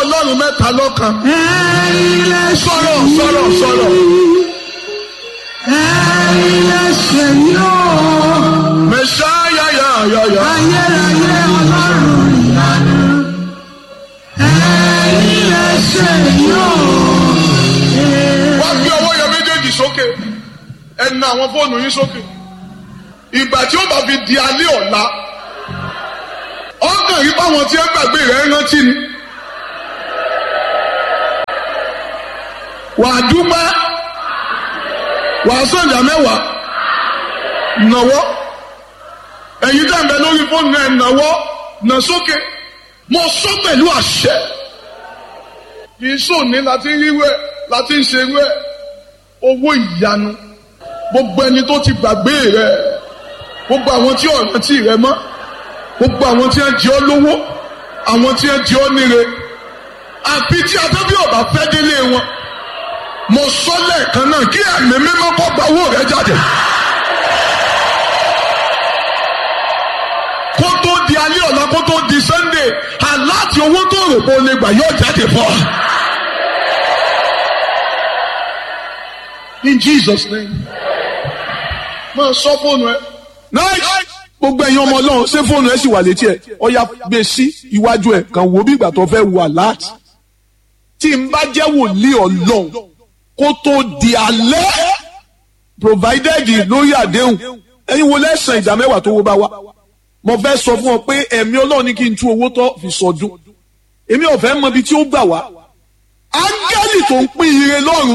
ọlọ́run mẹ́ta lọ́kan ẹ̀yin lẹ ṣe sọ̀rọ̀ sọ̀rọ̀ sọ̀rọ̀ ẹ̀yin lẹ ṣe yóò mẹ̀ṣáyà yà yà yà ayérayé ọlọ́run ìyanu ẹ̀yin lẹ ṣe yóò. wá gbé ọwọ́ yẹn méjèèjì sókè ẹ na àwọn fóònù yín sókè ìgbà tí ó bá fi di alẹ́ ọ̀la ọkàn yìí báwọn tí ẹ gbàgbé rẹ̀ rántí ni wàá dúpẹ́ wàá sọ̀jà mẹ́wàá nàwọ́ ẹ̀yin tá à ń bẹ lórí fóònù náà nàwọ́ nà sókè mo sọ pẹ̀lú àṣẹ kì í sòní láti ń ríwé láti ń ṣerú ẹ owó ìyanu gbogbo ẹni tó ti gbàgbé rẹ gbogbo àwọn tí ọ̀ràn tí rẹ mọ́ gbogbo àwọn tí wọ́n jẹ́ ọ́ lówó àwọn tí wọ́n jẹ́ ọ́ níre àbí tí abẹ́bí ọ̀bà fẹ́ délé wọn mo sọ lẹ́ẹ̀kan náà kí ẹ̀mí mímọ́ kọ́ gba owó rẹ jáde. kó tó di alẹ́ ọ̀la kó tó di sunday aláàtì owó tó rò pé o lè gbà yóò jáde fún ọ. in jesus name máa sọ fóònù ẹ. nice gbogbo ẹ̀yin ọmọ ọlọ́run ṣé fóònù ẹ sì wà létí ẹ ọya gbé sí iwájú ẹ kàn wò bí ìgbà tó fẹ́ wà láti tí n bá jẹ́ wòlíì ọlọ́run kó tó di alẹ́ provided lórí àdéhùn ẹ̀yin wo lẹ́sàn ìdá mẹ́wàá tó wó bá wá mo fẹ́ sọ fún ọ pé ẹ̀mí ọlọ́run ní kí n tú owó tó fi sọdún èmi ò fẹ́ mọ ibi tí ó gbà wá áńgẹ́lì tó ń pín ire lọ́run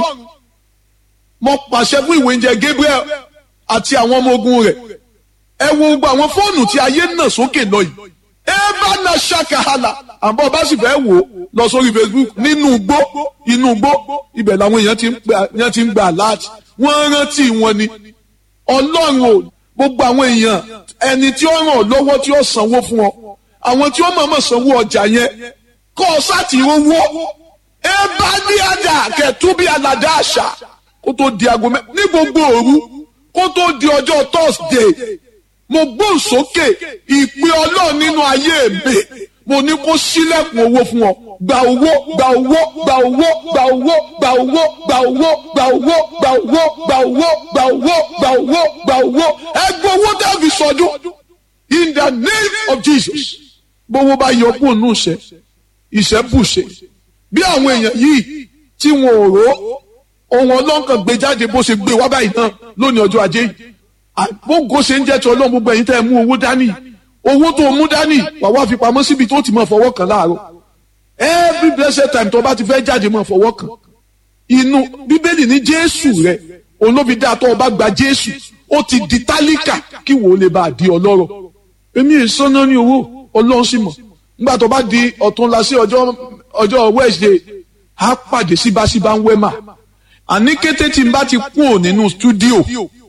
mo pàṣẹ fún ìwé oúnjẹ Gabriel àti àwọn ọmọ ogun rẹ̀ ẹ wo gbogbo àwọn fóònù tí ayé nà sókè lọ yìí ẹ bá na ṣàkàhàlà àbọ̀ bá sì fẹ́ wò ó lọ sórí Facebook nínú igbó inú igbó ibẹ̀ làwọn èèyàn ti ń gbà èèyàn ti ń gbà láti wọ́n rántí wọn ni ọlọ́run ò gbogbo àwọn èèyàn ẹni tí ó ràn ọ́ lọ́wọ́ tí ó sanwó fún ọ àwọn tí ó mọ̀ọ́mọ̀ sanwó ọjà yẹn kọ́ ọ sáàtì owó ẹ bá ní àjà kẹtù bí aládá àṣà kó tó di aago mẹ́ ní gbogbo òru kó tó di ọjọ́ Thursday mo gbóhùn sókè ìpè ọlọ́run nínú ayé mi mo ní kó sílẹ̀kùn owó fún ọ gba owó gba owó gba owó gba owó gba owó gba owó gba owó gba owó gba owó gba owó gba owó gba owó ẹ gbọ́ owó tẹ́ fi sọdún in the name of Jesus gbowó bá yọ kúrò nù ṣe ìṣẹ́ bùṣe bí àwọn èèyàn yìí tí wọn ò rò ohun ọlọ́nkàn gbé jáde bó ṣe gbé wá báyìí náà lónìí ọjọ́ ajé yìí àgbógo ṣe ń jẹ́ tí ọlọ́run gbogbo ẹ̀yin tẹ́ ẹ mú owó dání owó tó mú dání wà wá fi pamọ́ síbi tó ti máa fọwọ́ kàn láàárọ̀ every blessed time tó bá ti fẹ́ jáde máa fọwọ́ kàn inú bíbélì ní jésù rẹ olóbi dáa tó o bá gba jésù ó ti di tálíkà kí wò ó lè bá a di ọlọ́rọ̀ èmi è sọ́nà ní owó ọlọ́run sì mọ̀ nígbà tó bá di ọ̀túnla sí ọjọ́ ọjọ́ wednesday á pàdé síbáṣíbá ń wẹ́mà àní kété tí n bá ti kúrò nínú stúdíò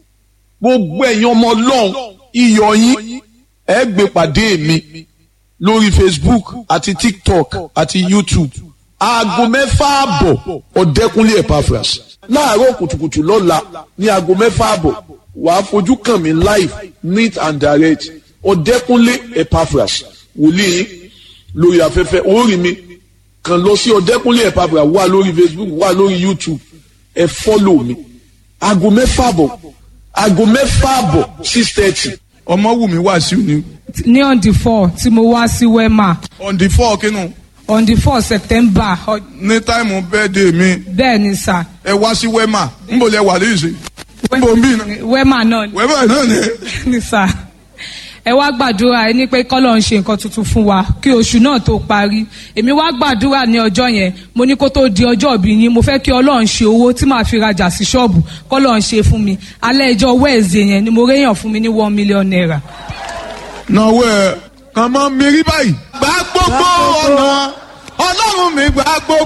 gbogbo ẹ̀yin ọmọ ọlọ́run iyọ̀ yín ẹ gbé pàdé mi lórí facebook àti tiktok àti youtube aago mẹ́fà àbọ̀ ọ̀dẹ́kunlé epaphras láàárọ̀ kùtùkùtù lọ́la ní aago mẹ́fà àbọ̀ wàá fojú kàn mí live neat and direct ọ̀dẹ́kunlé epaphras wòlíì lórí afẹ́fẹ́ orí mi kàn lọ sí ọ̀dẹ́kunlé epaphras wà lórí facebook wà lórí youtube ẹ fọ́lọ̀ mi aago mẹ́fà àbọ̀ aago mẹ́fà àbọ̀ six thirty. ọmọ wù mí wá sí òní. ní on the four tí mo wá sí wema on the four kínú on the four september ọ- ní táìmù bẹ́ẹ̀dẹ̀ mi bẹ́ẹ̀ ni sà ẹ wá sí wema nbọ lẹ wà lẹ́yìn nbọ ń bí iná wema náà ni- wema náà ni. ni sà ẹ wá gbàdúrà ẹ ní pé kọ́lọ̀ ń ṣe nǹkan tuntun fún wa kí oṣù náà tó parí èmi wá gbàdúrà ní ọjọ́ yẹn mo ní kó tó di ọjọ́ ìbí yín mo fẹ́ kí ọlọ́run ṣe owó tí màá fi rajà sí ṣọ́ọ̀bù kọ́lọ̀ ń ṣe fún mi alẹ́ ìjọ wẹ́ẹ̀zẹ̀ yẹn ni mo réyàn fún mi ní one million naira. náwó ẹ kàn máa mérí báyìí. gbà gbogbo ọ̀nà ọlọ́run mi gbà gbogbo